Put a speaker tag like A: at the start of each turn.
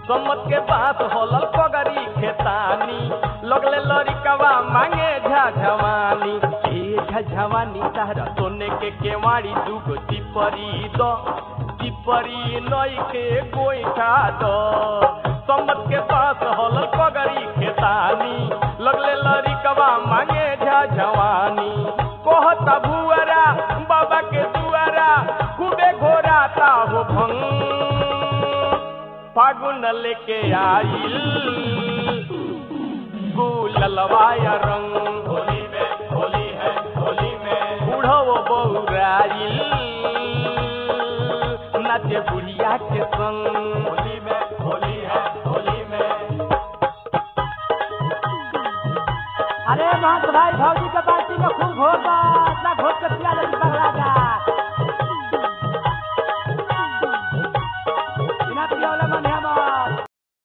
A: सम्मत के पास होलल पगरी खेतानी लगले लड़िकवा मांगे झझवानी ए झझवानी तारा सोने के केवाड़ी दुगो चिपरी द चिपरी नई के गोईठा द सम्मत के पास होलल पगरी खेतानी लगले लड़िकवा मांगे झझवानी कहता भुअरा बाबा के दुआरा खूबे घोराता हो भंग फागुन लेके आइल गुललवाया रंग होली में होली है होली में बूढ़ो बौराइल नाचे बुढ़िया के संग होली में होली है होली में
B: अरे महंत भाई भौजी के बाल्टी में खूब घोर बा इतना घोर के पिया ले